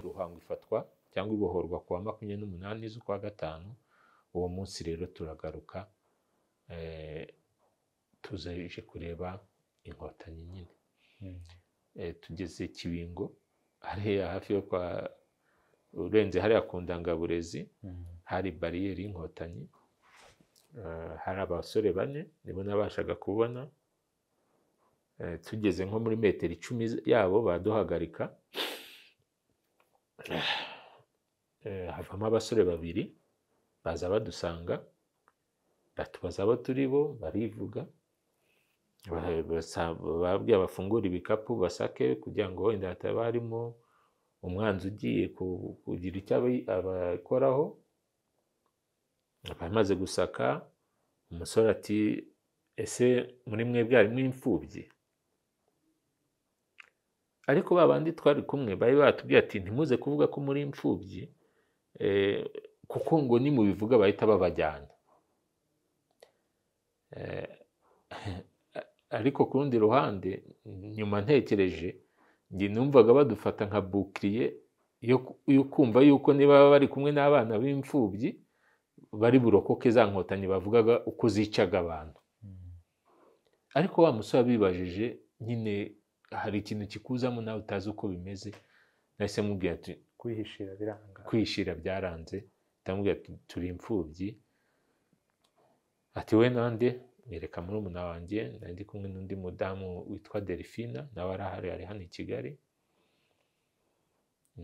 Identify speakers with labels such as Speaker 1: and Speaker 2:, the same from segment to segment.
Speaker 1: guhanga ifatwa cyangwa ibohorwa ku wa makumyabiri n'umunani z'ukwa gatanu, uwo munsi rero turagaruka tuje kureba inkotanyi nyine tugeze kibingo hariya hafi yo kwa urenze hariya ku ndangaburezi hari bariyeri y'inkotanyi hari abasore bane nibo nabashaga kubona tugeze nko muri metero icumi yabo baduhagarika havamo abasore babiri baza badusanga batubaza abo turi bo barivuga bababwira bafungura ibikapu basake kugira ngo wenda hataba harimo umwanzi ugiye kugira icyo abakoraho abamaze gusaka umusore ati ese muri mwebwe harimo imfubyi ariko ba bandi twari kumwe bari batubwiye ati ntimuze kuvuga ko muri imfubyi kuko ngo nimubivuga bahita babajyana ariko ku rundi ruhande nyuma ntekereje numvaga badufata nka bukiriye yo kumva yuko niba bari kumwe n'abana b'imfubyi bari burokoke za nkotanyi bavugaga uko zicaga abantu ariko wa musore abibajije nyine hari ikintu kikuzamo nawe utazi uko bimeze nahise mubwira ati
Speaker 2: kwihishira biranga
Speaker 1: kwihishira byaranze ndamubwira ati turi imfubyi ati we nande mwereka muri umuna wanjye ndi kumwe n'undi mudamu witwa delphine nawe arahari ari hano i kigali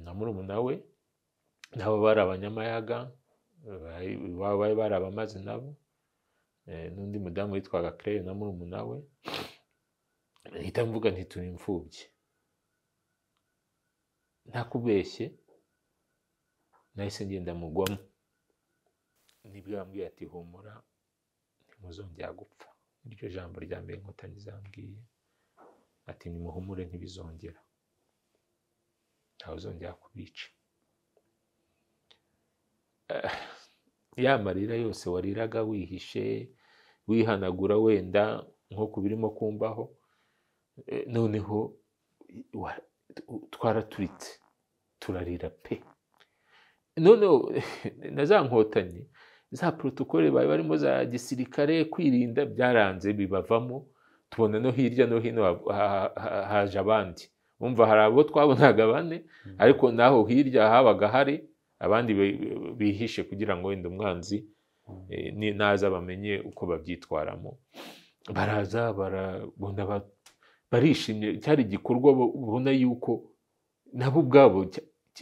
Speaker 1: na murumuna we nabo bari abanyamayaga bari bari abamaze nabo n'undi mudamu witwaga claire na murumuna we mpita mvuga nti turi imfubyi ntakubeshye nahise ngenda mugwamo nibwo yambwiye ati humura ntimuzongera gupfa iryo jambo rya mbere inkotanyi zambwiye ati nimuhumure ntibizongera ntawuzongera kubica ya marira yose wariraga wihishe wihanagura wenda nk'uko birimo kumbaho noneho twaraturitse turarira pe noneho na za nkotanyi za porotokole bari barimo za gisirikare kwirinda byaranze bibavamo tubona no hirya no hino haje abandi bumva hari abo twabonaga bane ariko naho hirya habaga hari abandi bihishe kugira ngo wenda umwanzi naza bamenye uko babyitwaramo baraza barabona barishimye cyari igikorwa ubona yuko nabo ubwabo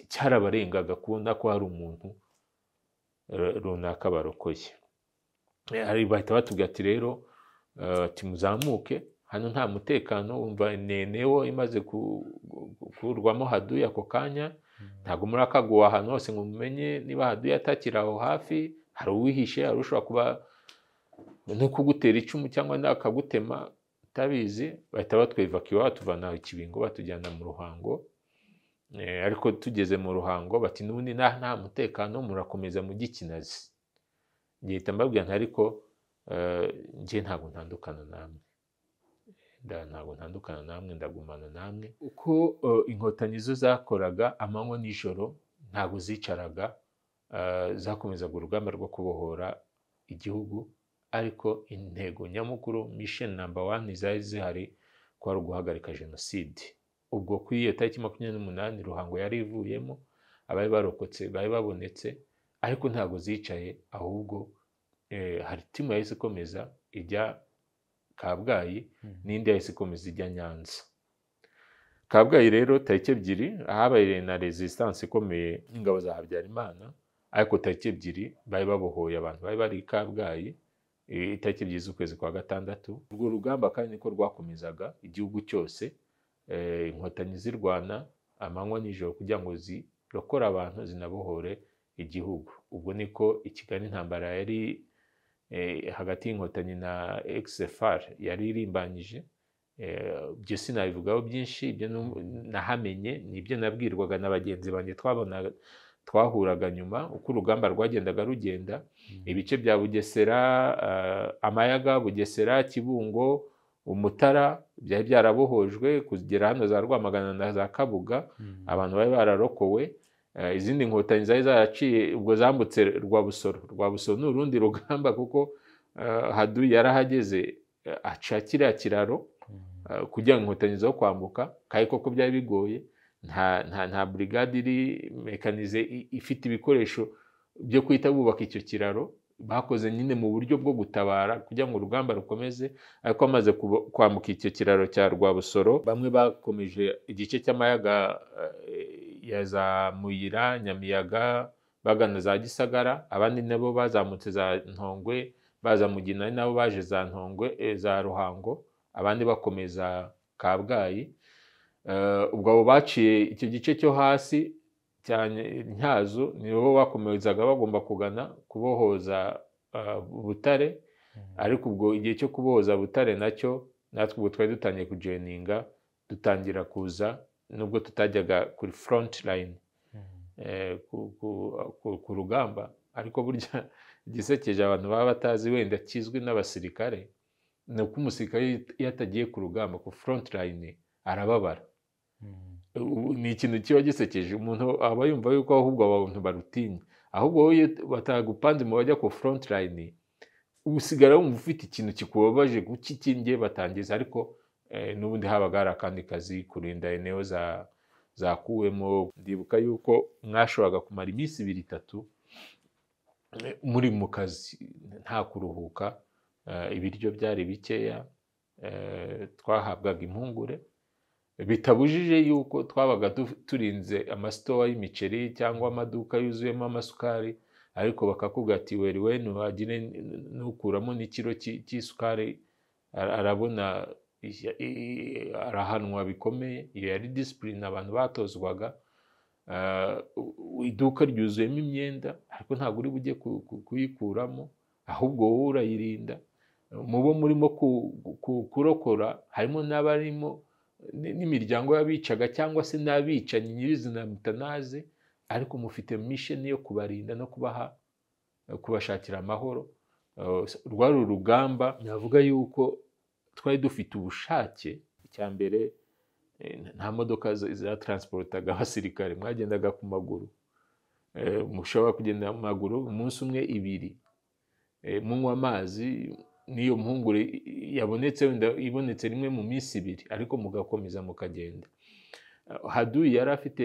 Speaker 1: cyarabarengaga kubona ko hari umuntu runaka barokoye bahita batubwira ati rero timuzamuke hano nta mutekano wumva nenewo imaze gukurwamo haduye ako kanya ntabwo murakagwa ahantu hose ngo mumenye niba haduye atakiri aho hafi hari uwihishe hari ushobora kuba no kugutera icumu cyangwa akagutema utabizi bahita batwevakiwa batuvana ikibingo batujyana mu ruhango ariko tugeze mu ruhango bati n'ubundi nta mutekano murakomeza mujye ikinazi ngihita mbabwira nti ariko njye ntabwo ntandukana namwe ntabwo ntandukana namwe ndagumana namwe uko inkotanyi zo zakoraga amanywa n'ijoro ntabwo zicaraga zakomezaga urugamba rwo kubohora igihugu ariko intego nyamukuru misheni namba wani zari zihari kwari uguhagarika jenoside ubwo kuri iyo tariki makumyabiri n'umunani ruhango yari ivuyemo abari barokotse bari babonetse ariko ntabwo zicaye ahubwo hari timu yahise ikomeza ijya kabgayi n'indi yahise ikomeza ijya nyanza kabgayi rero tariki ebyiri habaye na resistance ikomeye ingabo za habyarimana ariko tariki ebyiri bari babohoye abantu bari bari i kabgayi itariki ebyiri z'ukwezi kwa gatandatu urwo rugamba kandi niko rwakomezaga igihugu cyose inkotanyi zirwana amanywa n'ijoro kugira ngo zirokore abantu zinabohore igihugu ubwo niko i kigali intambara yari hagati y'inkotanyi na xfr yari irimbanyije ibyo sinabivugaho byinshi ibyo nahamenye ni ibyo nabwirwaga na bagenzi banjye twabonaga twahuraga nyuma uko urugamba rwagendaga rugenda ibice bya bugesera amayaga bugesera kibungo umutara byari byarabohojwe kugera hano za rwamagana na za kabuga abantu bari bararokowe Eh, izindi nkotanyi zari zaraciye ubwo zambutse rwabusoro rwabusoro ni urundi rugamba kuko eh, hadu yarahageze eh, aca kiriya kiraro eh, kugira ngo inkotanyi zo kwambuka kandi koko byari bigoye nta nta nta burigade iri mekanize i- ifite ibikoresho byo guhita bubaka icyo kiraro bakoze nyine mu buryo bwo gutabara kugira ngo urugamba rukomeze ariko amaze kubo- kwambuka icyo kiraro cya rwabusoro bamwe bakomeje igice cy'amayaga eh, ya za muyira nyamiyaga bagana za gisagara abandi nabo bazamutse za ntongwe baza mugina ari nabo baje za ntongwe eh, za ruhango abandi bakomeza kabgayi Eh, ubwo abo baciye icyo gice cyo hasi cyane ntyazo nibo bakomezaga bagomba kugana kubohoza eh, butare ariko ubwo igihe cyo kuboza butare nacyo natwe ubwo twari dutangiye kujeninga dutangira kuza nubwo tutajyaga kuri front line eh, ku- ku- ku- ku rugamba ariko burya igisekeje abantu baba batazi wenda kizwi n'abasirikare ni uko umusirikare iyo atagiye ku rugamba ku front line arababara Ubu ni ikintu kiba gisekeje umuntu aba yumva yuko ahubwo aba bantu barutinya ahubwo wowe iyo batagupanze mu bajya ku front line usigara wumva ufite ikintu kikubabaje kukikingiye batangiza ariko eh, n'ubundi habaga hari akandi kazi kurinda eneo za zakuwemo ndibuka yuko mwashoboraga kumara iminsi ibiri itatu eh, muri mu kazi nta kuruhuka eh, ibiryo byari bikeya eh, twahabwaga impungure bitabujije yuko twabaga du- turinze amasitowa y'imiceri cyangwa amaduka yuzuyemo amasukari ariko bakakubwira ati weri we nuhagire nukuramo n'ikiro cy'i- cy'isukari ara- arabona ishya- i- i- arahanwa bikomeye iyo yari disipurine abantu batozwaga Ah, u- iduka ryuzuyemo imyenda ariko ntabwo uri bujye ku- ku- kuyikuramo ahubwo wowe urayirinda mu bo murimo ku- ku- kurokora harimo n'abarimo n- n'imiryango y'abicaga cyangwa se n'abicanyi nyirizina mutanazi ariko mufite misheni yo kubarinda no kubaha kubashakira amahoro Eh, rwari urugamba navuga yuko twari dufite ubushake icya mbere eh, nta modoka za- zatransportaga abasirikare mwagendaga ku maguru Eh, mushobora kugenda ku maguru umunsi umwe ibiri Eh, munywa amazi n'iyo mpungure i- i- yabonetse wenda ibonetse rimwe mu minsi ibiri ariko mugakomeza mukagenda Eh, hadu yari afite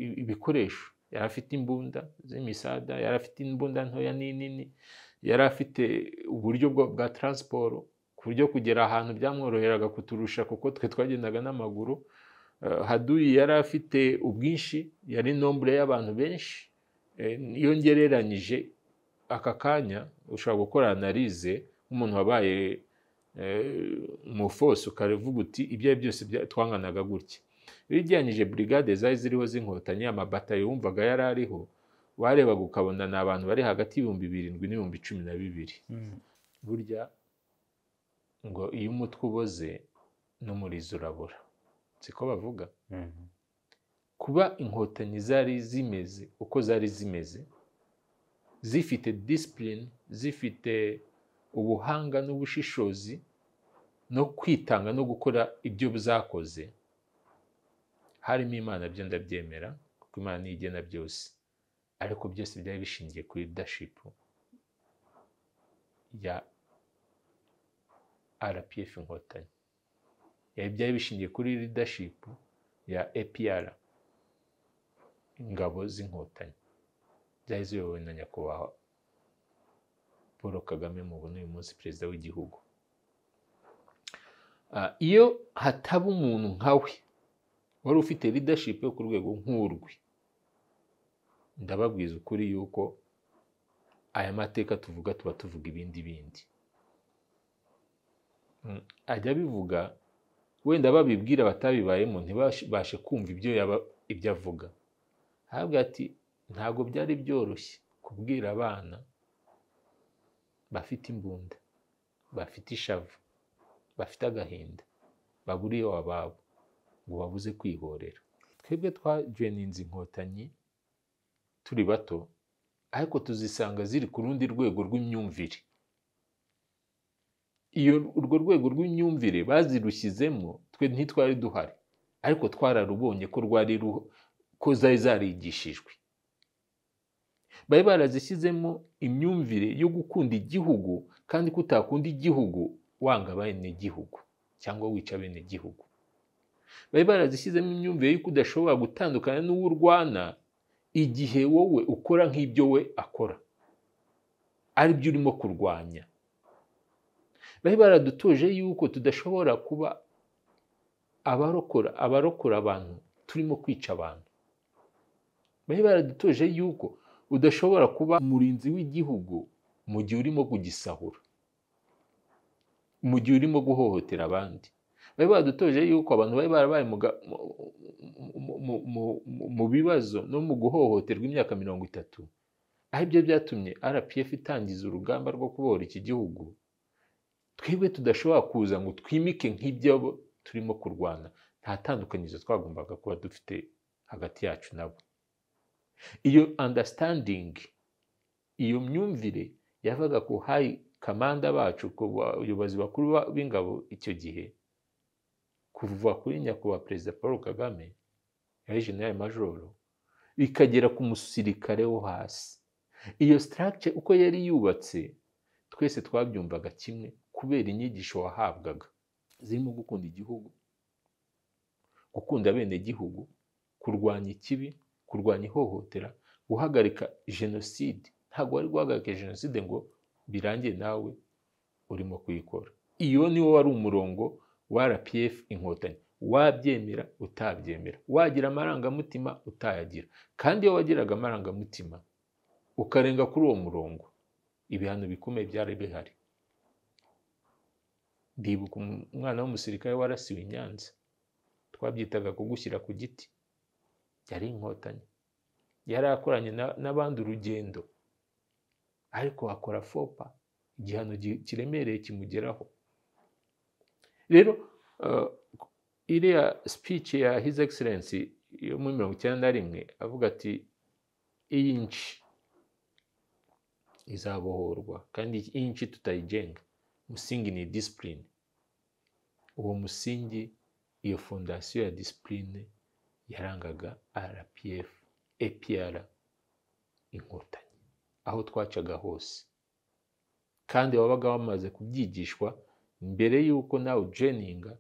Speaker 1: i- ibikoresho yari afite imbunda z'imisada yari afite imbunda ntoya n'inini yari afite uburyo bwa- bwa taransiporo ku buryo kugera ahantu byamworoheraga kuturusha kuko twe twagendaga n'amaguru Eh, haduyi yari afite ubwinshi yari nombure y'abantu benshi Eh, iyo ngereranyije aka kanya ushobora gukora analize nk'umuntu wabaye umufosi ukavuga uti ibyo ari byo byose bya- twanganaga gutya iyo ugereranyije burigade zari ziriho z'inkotanyi amabatayo wumvaga yari ariho warebaga ukabona ni abantu bari hagati y'ibihumbi birindwi n'ibihumbi cumi na bibiri burya ngo iyo umutwe uboze n'umurizo urabura siko bavuga kuba inkotanyi zari zimeze uko zari zimeze zifite disipurine zifite ubuhanga n'ubushishozi no kwitanga no gukora ibyo zakoze harimo imana byo ndabyemera kuko imana niyo igena byose ariko byose byari bishingiye kuri dashipu ya rpf inkotanyi Eh, byari bishingiye kuri leadership ya apr ingabo z'inkotanyi zari ziyobowe na nyakubahwa paul kagame mu buno uyu munsi perezida w'igihugu Ah, iyo hataba umuntu nkawe wari ufite leadership yo ku rwego nk'urwi ndababwiza ukuri yuko aya mateka tuvuga tuba tuvuga ibindi bindi Mm, ajya abivuga wenda babibwira batabibayemo ntibashe kumva ibyo yaba ibyo avuga ahabwa ati ntabwo byari byoroshye kubwira abana bafite imbunda bafite ishavu bafite agahinda baburiye ababo ngo babuze kwihorera twebwe twajeninze inkotanyi turi bato ariko tuzisanga ziri ku rundi rwego rw'imyumvire iyo urwo rwego rw'imyumvire bazirushyizemo twe ntitwari duhari ariko twararubonye ko rwari ruho ko zari zarigishijwe bari barazishyizemo imyumvire yo gukunda igihugu kandi ko utakunda igihugu wanga abenegihugu cyangwa wica abenegihugu bari barazishyizemo imyumvire y'uko udashobora gutandukana n'uwo urwana igihe wowe ukora nk'ibyo we akora ari byo urimo kurwanya bari baradutoje yuko tudashobora kuba abarokora abarokora abantu turimo kwica abantu bari baradutoje yuko udashobora kuba umurinzi w'igihugu mu gihe urimo kugisahura mu gihe urimo guhohotera abandi bari badutoje yuko abantu bari barabaye mu bibazo no mu guhohoterwa imyaka mirongo itatu aho ibyo byatumye rpf itangiza urugamba rwo kubohora iki gihugu twebwe tudashobora kuza ngo twimike nk'ibyo turimo kurwana nta tandukanyizo twagombaga kuba dufite hagati yacu nabo iyo understanding iyo myumvire yavaga ku hayi kamanda bacu ku bayobozi bakuru b'ingabo icyo gihe kuva kuri nyakubahwa perezida paul kagame yari general majoro bikagera ku musirikare wo hasi iyo structure uko yari yubatse twese twabyumvaga kimwe kubera inyigisho wahabwaga zirimo gukunda igihugu gukunda bene gihugu kurwanya ikibi kurwanya ihohotera guhagarika jenoside ntabwo wari guhagarika jenoside ngo birangiye nawe urimo kuyikora iyo niwo wari umurongo wa rpf inkotanyi wabyemera utabyemera wagira amarangamutima utayagira kandi iyo wagiraga amarangamutima ukarenga kuri uwo murongo ibihano bikomeye byari bihari ndibuka umwana w'umusirikare warasiwe i nyanza twabyitaga kugushyira ku giti yari inkotanyi yari akoranye n'abandi urugendo ariko akora fopa igihano kiremereye kimugeraho rero iriya speech ya his excellence yo muri mirongo icyenda na rimwe avuga ati iyi nci izabohorwa kandi iyi nci tutayigenga musingi ni disipurine uwo musingi iyo fondasiyo ya disipurine yarangaga rpf epr inkotanyi aho twacaga hose kandi wabaga wamaze kubyigishwa mbere y'uko nawe ujeninga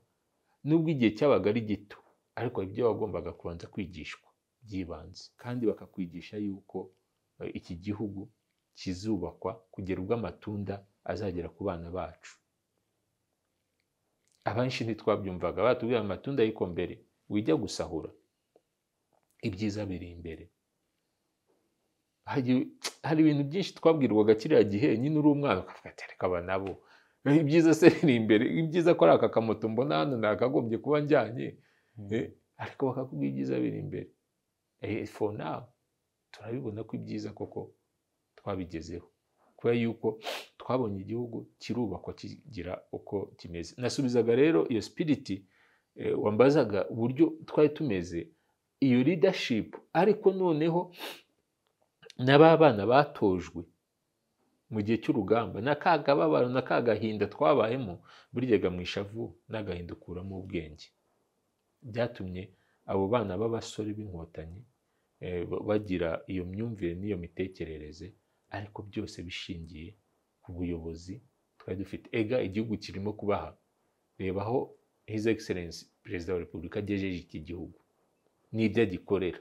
Speaker 1: nubwo igihe cyabaga ari gito ariko ibyo wagombaga kubanza kwigishwa by'ibanze kandi bakakwigisha yuko iki gihugu kizubakwa kugera ubwo amatunda azagera ku bana bacu abenshi ntitwabyumvaga batubwira amatunda ariko mbere wijya gusahura ibyiza biri imbere hari ibintu byinshi twabwirwaga kiriya gihe nyine uri umwana ukavuga aba nabo ibyiza se biri imbere ibyiza ko ari aka kamoto mbona hano nakagombye kuba njyanye ariko bakakubwira ibyiza biri imbere for now turabibona ko ibyiza koko twabigezeho kubera yuko twabonye igihugu kirubakwa kigira uko kimeze nasubizaga rero iyo sipiriti wambazaga uburyo twari tumeze iyo leadership ariko noneho n'aba bana batojwe mu gihe cy'urugamba na ka kababaro na ka gahinda twabayemo burya mu ishavu n'agahinda ukuramo ubwenge byatumye abo bana b'abasore b'inkotanyi bagira iyo myumvire n'iyo mitekerereze ariko byose bishingiye ku buyobozi twari dufite ega igihugu kirimo kubaha rebaho his excellence perezida wa repubulika agejeje iki gihugu n'ibyo agikorera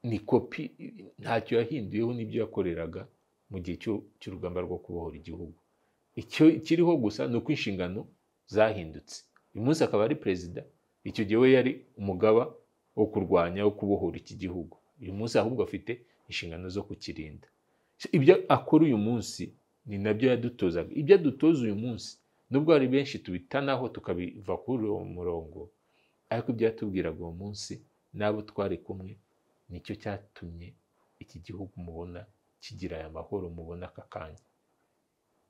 Speaker 1: ni kopi ntacyo yahinduyeho n'ibyo yakoreraga mu gihe cy'urugamba rwo kubohora igihugu icyo kiriho gusa ni uko inshingano zahindutse uyu munsi akaba ari perezida icyo gihe we yari umugaba wo kurwanya wo kubohora iki gihugu uyu munsi ahubwo afite inshingano zo kukirinda ibyo akora uyu munsi ni nabyo yadutozaga ibyo adutoza uyu munsi nubwo hari benshi tubitanaho tukabiva kuri uwo murongo ariko byatubwiraga uwo munsi n'abo twari kumwe nicyo cyatumye iki gihugu mubona kigira aya mahoro mubona aka kanya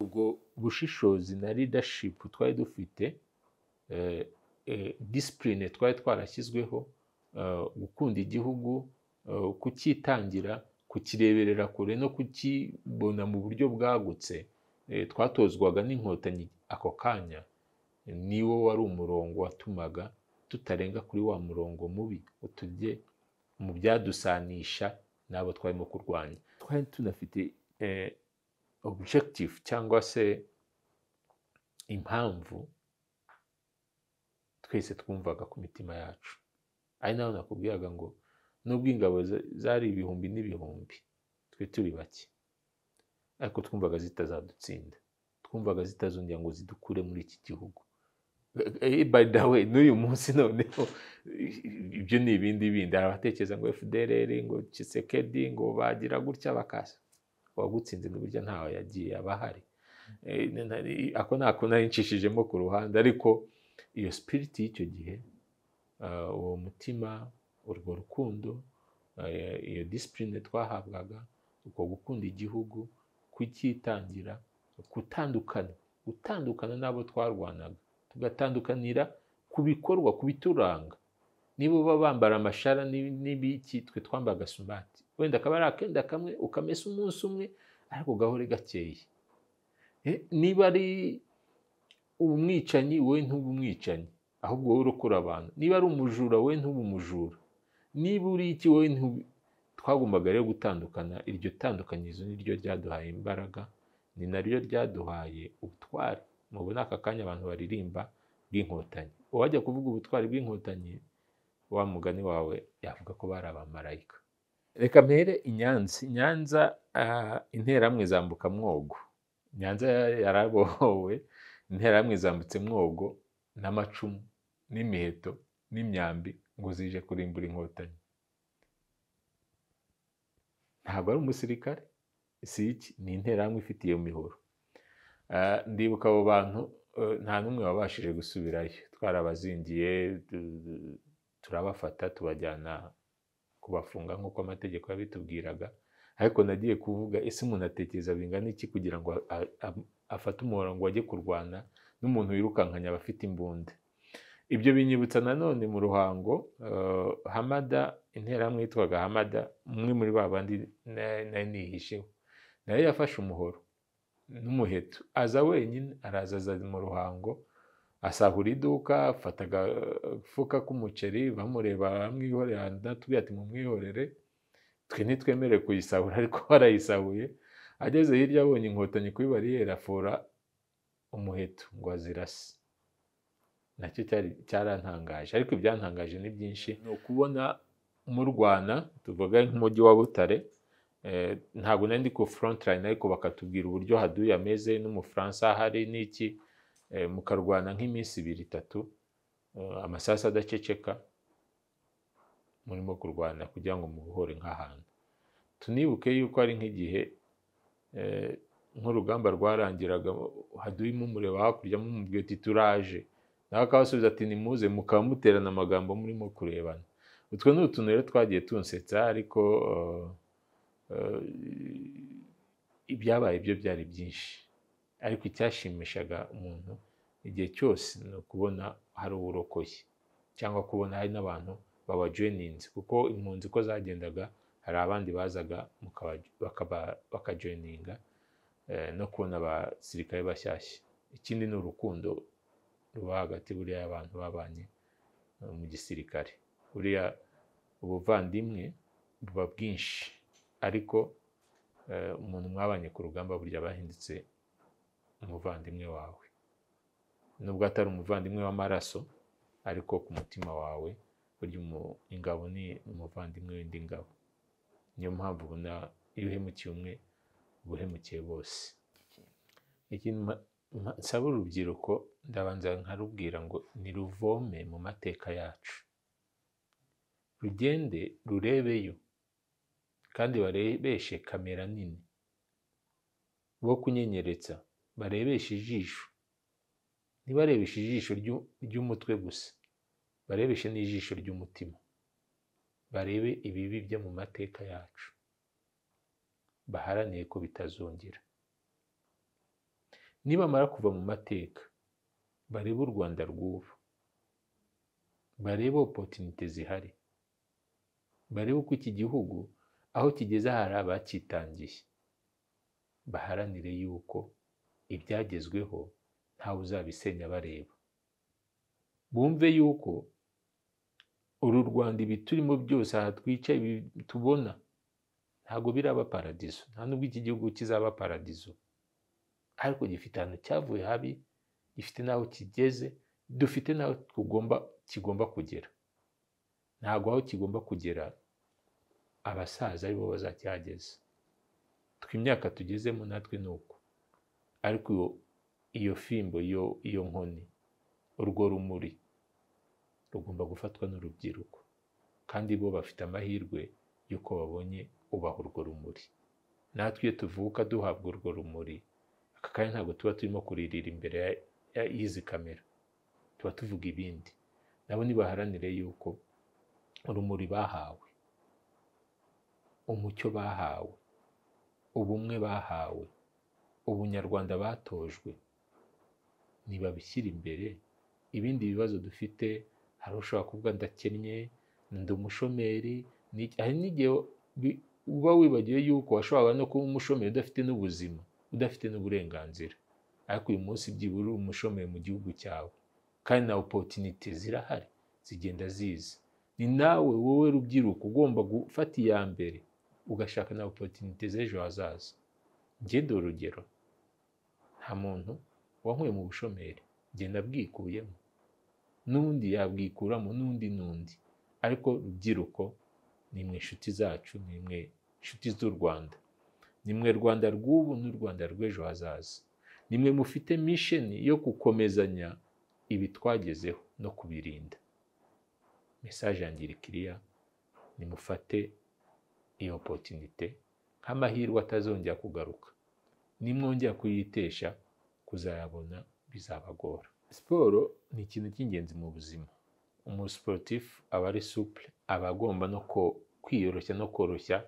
Speaker 1: ubwo bushishozi na leadership twari dufite disipurine twari twarashyizweho gukunda igihugu kucyitangira kukireberera kure no kukibona mu buryo bwagutse twatozwaga n'inkotanyi ako kanya niwo wari umurongo watumaga tutarenga kuri wa murongo mubi ngo tujye mu byadusanisha n'abo twarimo kurwanya twari tunafite eh, objective cyangwa se impamvu twese twumvaga ku mitima yacu ari naho nakubwiraga ngo nubwo ingabo za- zari ibihumbi n'ibihumbi twe turi bake ariko twumvaga zitazadutsinda twumvaga zitazongera ngo zidukure muri iki gihugu Eh, by the way n'uyu munsi noneho ibyo ni ibindi bindi hari abatekereza ngo fdrr ngo Tshisekedi ngo bagira gutya bakasa uwagutsinze n'uburyo ntawe yagiye aba ahari Eh, ni- ni- ako ni ako nari ncishijemo ku ruhande ariko iyo sipiriti y'icyo gihe ah, uwo mutima urwo rukundo eh, iyo disipurine twahabwaga uko gukunda igihugu kucyitangira gutandukana gutandukana n'abo twarwanaga tugatandukanira ku bikorwa ku bituranga niba uba bambara amashara n'ibi- n'ibiki twe twambara agasumati wenda akaba ari akenda kamwe ukamesa umunsi umwe ariko gahore gakeye Eh, niba ari umwicanyi wowe ntube umwicanyi ahubwo wowe urokora abantu niba ari umujura wowe ntube umujura niba uri iki wowe ntube twagombaga rero gutandukana iryo tandukanyirizo ni ryo ryaduhaye imbaraga ni naryo ryaduhaye ubutwari mubona aka kanya abantu baririmba bw'inkotanyi uwajya kuvuga ubutwari bw'inkotanyi wa mugani wawe yavuga ko bari abamarayika reka mpere i Nyanza I Nyanza ah, interamwe zambuka mwogo Nyanza ya- yarabohowe interamwe zambutse mwogo n'amacumu n'imiheto n'imyambi ngo zije kurimbura inkotanyi ntabwo ari umusirikare si iki ni interahamwe ifite iyo mihoro Ah, ndibuka abo bantu eh, nta n'umwe wabashije gusubirayo twarabazingiye tu- tu- turabafata tubajyana kubafunga nk'uko amategeko yabitubwiraga ariko nagiye kuvuga ese umuntu atekereza bingana iki kugira ngo a- a- a- afate umurongo ajye kurwana n'umuntu wirukankanya abafite imbunda ibyo binyibutsa nanone mu ruhango eh, hamada interahamwe yitwaga hamada umwe muri ba bandi na- nari nihisheho nayo yafashe umuhoro n'umuheto aza wenyine araza aza mu ruhango asahura iduka afata agafuka k'umuceri bamureba baramwihorera natubwira ati mumwihorere twe ntitwemerewe kuyisahura ariko barayisahuye ageze hirya abonye inkotanyi kuri bariyeri afora umuheto ngo azirase nacyo cyari cyarantangaje ariko ibyantangaje ni byinshi ni ukubona murwana tuvuga nk'umujyi wa butare eh, ntabwo nari ndi ku front line ariko bakatubwira uburyo haduye ameze n'umufaransa ahari n'iki eh, mukarwana nk'iminsi ibiri itatu eh, amasasu adaceceka murimo kurwana kugira ngo mubohore nk'ahantu tunibuke yuko ari nk'igihe eh, nk'urugamba rwarangiraga haduyemo mureba hakurya mumubwira uti turaje nawe akabasubiza ati nimuze mukaba muterana amagambo murimo kurebana utwo ni utuntu rero twagiye tunsetsa ariko eh, eh, ibyabaye byo byari byinshi ariko icyashimishaga umuntu igihe cyose ni ukubona hari uwurokoye cyangwa kubona hari n'abantu babajoyininze kuko impunzi uko zagendaga hari abandi bazaga mukaba- bakaba- bakajoyininga eh, no kubona abasirikare bashyashya ikindi ni urukundo ruba hagati buriya abantu babanye eh, mu gisirikare buriya ubuvandimwe buba bwinshi ariko eh, umuntu mwabanye ku rugamba burya aba yahindutse umuvandimwe wawe nubwo atari umuvandimwe w'amaraso ariko ku mutima wawe burya umu- ingabo ni umuvandimwe w'indi ngabo niyo mpamvu ubona iyo uhemukiye umwe uba uhemukiye bose ikindi ma- ma- nsaba urubyiruko ndabanza nkarubwira ngo niruvome mu mateka yacu rugende rurebeyo kandi barebeshe kamera nini bo kunyenyeretsa barebeshe ijisho ntibarebeshe ijisho ry'u- ry'umutwe gusa barebeshe n'ijisho ry'umutima barebe ibibi byo mu mateka yacu baharanire ko bitazongera nibamara kuva mu mateka barebe u rwanda rw'ubu barebe opotinite zihari barebe uko iki gihugu aho kigeze hari abakitangiye baharanire yuko ibyagezweho ntawe uzabisenya bareba bumve yuko uru rwanda ibi turimo byose aha twica ibi tubona ntabwo biraba paradizo nta nubwo iki gihugu kizaba paradizo ariko gifite ahantu cyavuye habi gifite n'aho kigeze dufite n'aho tugomba kigomba kugera ntabwo aho kigomba kugera abasaza aribo bazakihageza twe imyaka tugezemo natwe ni uko ariko iyo fimbo iyo nkoni urwo rumuri rugomba gufatwa n'urubyiruko kandi bo bafite amahirwe y'uko babonye ubaha urwo rumuri natwe iyo tuvuka duhabwa urwo rumuri aka kanya ntabwo tuba turimo kuririra imbere y'izi kamera tuba tuvuga ibindi nabo ntibaharanire yuko urumuri bahawe umucyo bahawe ubumwe bahawe ubunyarwanda batojwe ntibabishyira imbere ibindi bibazo dufite hari ushobora kuvuga ndakennye ndi umushomeri hari n'igihe uba wibagiwe yuko washoboraga no kuba umushomeri udafite n'ubuzima udafite n'uburenganzira ariko uyu munsi byibura uri umushomeri mu gihugu cyawe kandi na opotinite zirahari zigenda ziza ni nawe wowe rubyiruko ugomba gufata iya mbere ugashaka na opotinite z'ejo hazaza ngende urugero nta muntu wanyweye mu bushomeri genda bwikuyemo n'undi yabwikuramo n'undi n'undi ariko rubyiruko ni mwe inshuti zacu ni mwe inshuti z'u rwanda ni mwe rwanda rw'ubu n'urwanda rw'ejo hazaza ni mwe mufite misheni yo gukomezanya ibi twagezeho no kubirinda mesaje ya ngirikiriya nimufate iyo potinite nk'amahirwe atazongera kugaruka nimwongera kuyitesha kuzayabona bizabagora siporo ni ikintu cy'ingenzi mu buzima umusiporutifu aba ari supure aba agomba no kwiyoroshya no koroshya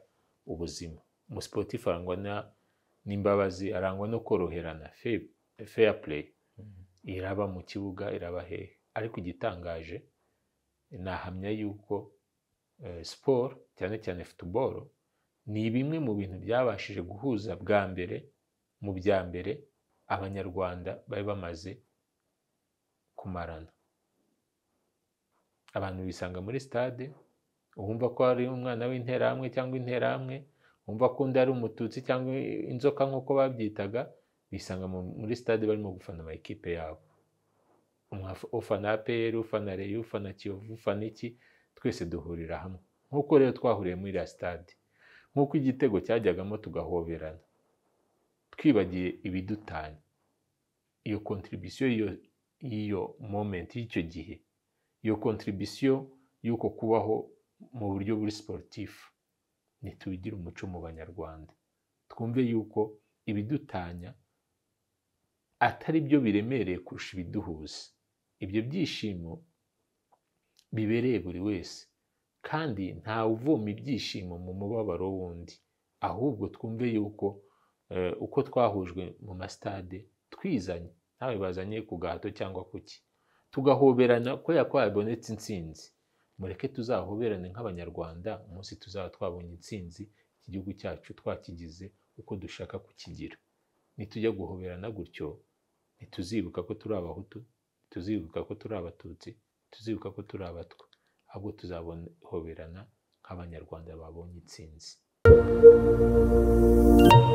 Speaker 1: ubuzima umusiporutifu arangwa n'imbabazi arangwa no koroherana feya pureyi iraba mu kibuga iraba hehe ariko igitangaje nahamya yuko siporo cyane cyane futuboro ni bimwe mu bintu byabashije guhuza bwa mbere mu bya mbere abanyarwanda bari bamaze kumarana abantu bisanga muri sitade wumva ko ari umwana w'interahamwe cyangwa interahamwe wumva ko undi ari umututsi cyangwa inzoka nk'uko babyitaga bisanga muri sitade barimo gufana amakipe yabo ufana aperi ufana reyo ufana kiyovu ufana iki twese duhurira hamwe nk'uko rero twahuriye muri iriya sitade nk'uko igitego cyajyagamo tugahoberana twibagiye ibidutanya iyo kontribisiyo y'iyo momenti y'icyo gihe iyo kontribisiyo y'uko kubaho mu buryo buri siporutifu ntitugire umuco mu banyarwanda twumve yuko ibidutanya atari byo biremereye kurusha ibiduhuza ibyo byishimo bibereye buri wese kandi ntawuvoma ibyishimo mu mubabaro w'undi ahubwo twumve yuko uko twahujwe mu masitade twizanye ntawe bazanye ku gahato cyangwa kuki tugahoberana ko yakwaba yabonetse insinzi mureke tuzahoberane nk'abanyarwanda umunsi tuzaba twabonye insinzi iki gihugu cyacu twakigize uko dushaka kukigira nitujya guhoberana gutyo ntituzibuka ko turi abahutu ntituzibuka ko turi abatutsi ntituzibuka ko turi abatwa ahubwo tuzahoberana nk'abanyarwanda babonye intsinzi